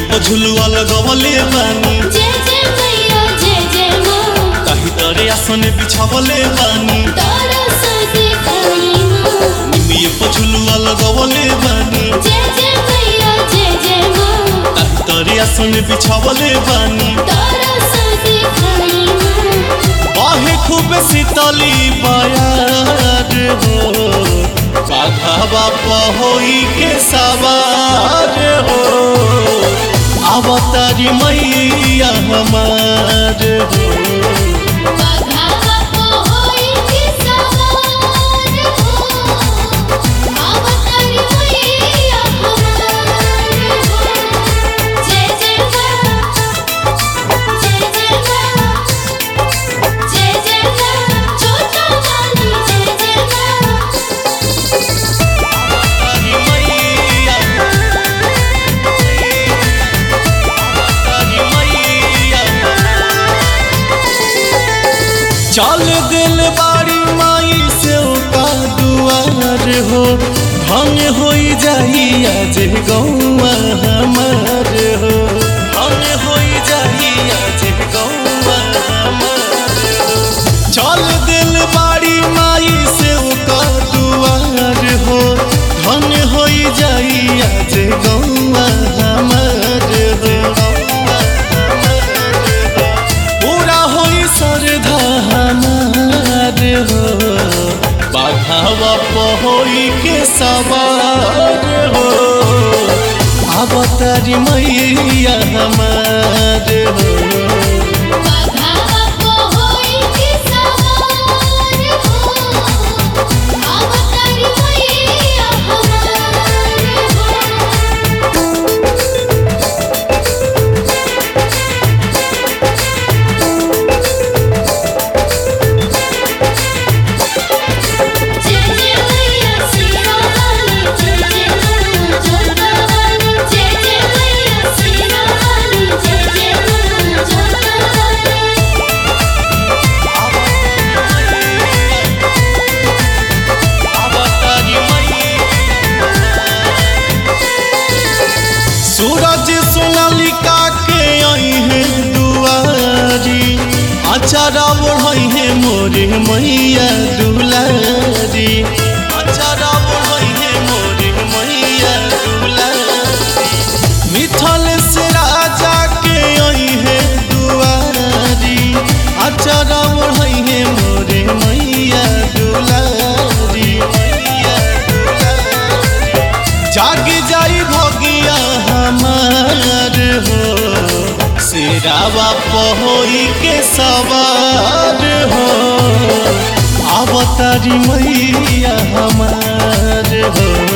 झुलुआ लगवले बानी जय जय मैया जय जय माँ ताही तरे आसन बिछावले बानी तारा सा दिखाई माँ निमिये पर झुलुआ लगवले बानी जय जय मैया जय जय माँ ताही तरे आसन बिछावले बानी तारा सा दिखाई माँ बाहे खूब शीतली बयार हो बाघा बापा होई के सवार हो अवतारी मैया हमार हो बाघा बापो होई की सवार हो अवतारी मैया हमार हो जय जय माँ जय जय माँ जय जय माँ छोटा वाली जय जय माँ अवतारी मैया अवतारी मैया चल दिल बाड़ी माई से का दुआर हो धन होई जाई आज गौआ हमार हो धन होई जाई आज गौआ हमार हो चल दिल बाड़ी माई से का दुआर हो धन होई जाई आज गौआ हमार हो गौआ हमार हो पूरा होई श्रद्धा हमार हो बाघावा पहोई के सवार हो अवतारी मैया हमार हो बाघा बापो होई की सवार हो अवतारी मैया हमार हो जय जय मैया सीरा वाली जय जय माँ जोता वाली जय जय मैया सीरा वाली जय जय माँ जोता वाली अवतारी सूरज सोनालिका के आई है दुआरी अचारा ओढ़ई है मोरे मैया दुलारी अचारा ओढ़ई है मोरे मैया दुलारी मिठल से राजा के आई है दुआरी अचारा ओढ़ई है मोरे मैया दुलारी मैया दुलारी जाग जाई भगिया हमार हो सिरावा पहोई के सवार हो अवतारी मैया हमार हो